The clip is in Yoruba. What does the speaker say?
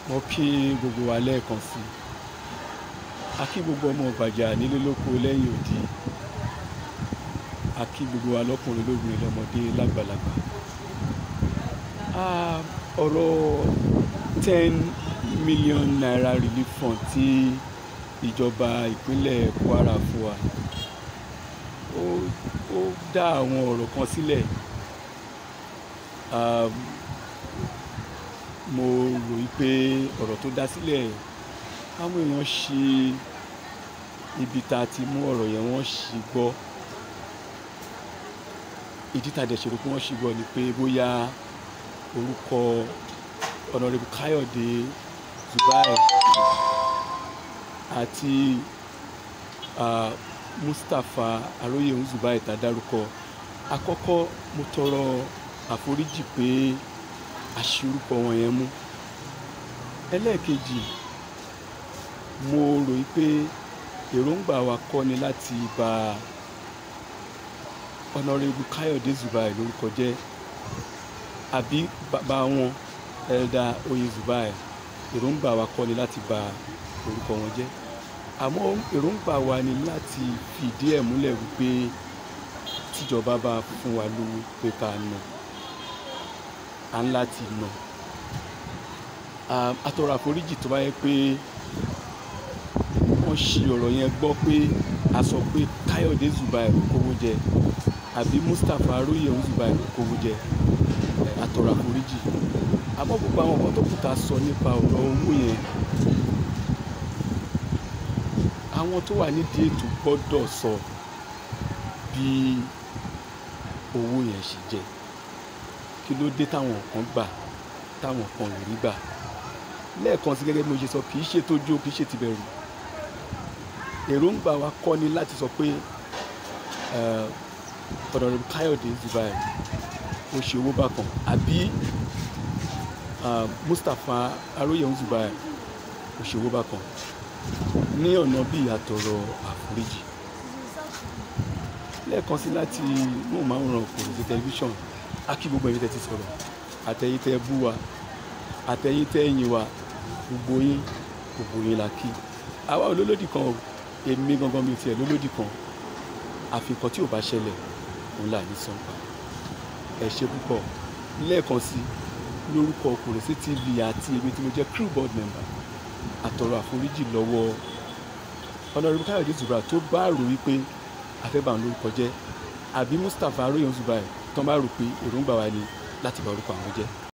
mo kí gbogbo wa lẹ́ẹ̀kan sí i a kí gbogbo ọmọ Ìgbàjà nílé lóko lẹ́yìn odi a kí gbogbo wa lọ́kùnrin lóbìnrin lọ́mọdé lágbàlagbà Ah, ọ̀rọ̀ ten million naira relief fund tí ìjọba ìpínlẹ̀ Kwara fún wa ó ó dá àwọn ọ̀rọ̀ kan sílẹ̀ um, mo rò wí pé ọ̀rọ̀ tó dá sílẹ̀ àwọn èèyàn ṣì ibi tá a ti mú ọ̀rọ̀ yẹn wọ́n ṣì gbọ́ ìdí tá a dẹ̀ ṣe rò pé wọ́n ṣì gbọ́ ni pé bóyá orúkọ ọ̀nàrẹ́bù Káyọ̀dé Zubair àti uh, Mustapha Aróyè Zubair tá a dárúkọ àkọ́kọ́ mo tọrọ àforíjì pé a ṣì orúkọ wọn yẹn mú ẹlẹ́ẹ̀kejì mo rò wí pé èròǹgbà wa kọ́ ni láti bà ọ̀nàrẹ́bù Káyọ̀dé Zubair lórúkọ jẹ́ àbí bàbá wọn ẹ̀dà oyè Zubair èròǹgbà wa kọ́ ni láti bà orúkọ wọn jẹ́ àmọ́ èròǹgbà wa ni láti fìdí ẹ̀ múlẹ̀ wípé tíjọba bá fún wa lówó pé ká nà á ń láti nà a tọrọ àforíjì tó bá yẹ pé wọ́n ṣì ọ̀rọ̀ yẹn gbọ́ pé a sọ pé Káyọ̀dé Zubair kówó jẹ àbí Mustapha Aróyè Zubair kówó jẹ a tọrọ àforíjì àmọ́ gbogbo àwọn nǹkan tó kù tá a sọ nípa ọ̀rọ̀ owó yẹn àwọn tó wà nídìí ètò gbọ́dọ̀ sọ bí owó yẹn ṣe jẹ kí ló dé táwọn kan gbà táwọn kan ò rí gbà lẹ́ẹ̀kan sí gẹ́gẹ́ bí mo ṣe sọ kì í ṣe tójú kì í ṣe tìbẹ̀rù èròǹgbà wa kọ́ ni láti sọ pé ọ̀dọ̀rọ̀ Káyọ̀dé Zubair ó ṣe owó bákan àbí Mustapha Aróyè Zubair ó ṣe owó bákan ní ọ̀nà bíi àtọ̀rọ̀ àforíjì lẹ́ẹ̀kan sí láti móhùnmáwòrán Orísun tẹlifíṣọ̀n a kí gbogbo ẹ̀yin tẹ́ ti sọ̀rọ̀ àtẹ̀yin tẹ́ bú wa àtẹ̀yin tẹ́ yìn wa gbogbo yín gbogbo yín la kí àwa olólòdì kan o èmi gangan mi tiẹ̀ lólòdì kan àfikàn tí ò bá ṣẹlẹ̀ òun là ní sanpa ẹ ṣe púpọ̀ lẹ́ẹ̀kan sí lórúkọ Orísun TV àti èmi tí mo jẹ́ crew board member àtọ̀rọ̀ àforíjì lọ́wọ́ ọ̀nàrẹ́bù Káyọ̀dé Zubair tó bá rò wípé afẹ́bà ń lórúkọ jẹ́ àbí Mustapha Aróyè Zubair tán bá rò pé èròǹgbà wa ni láti bà orúkọ àwọn jẹ́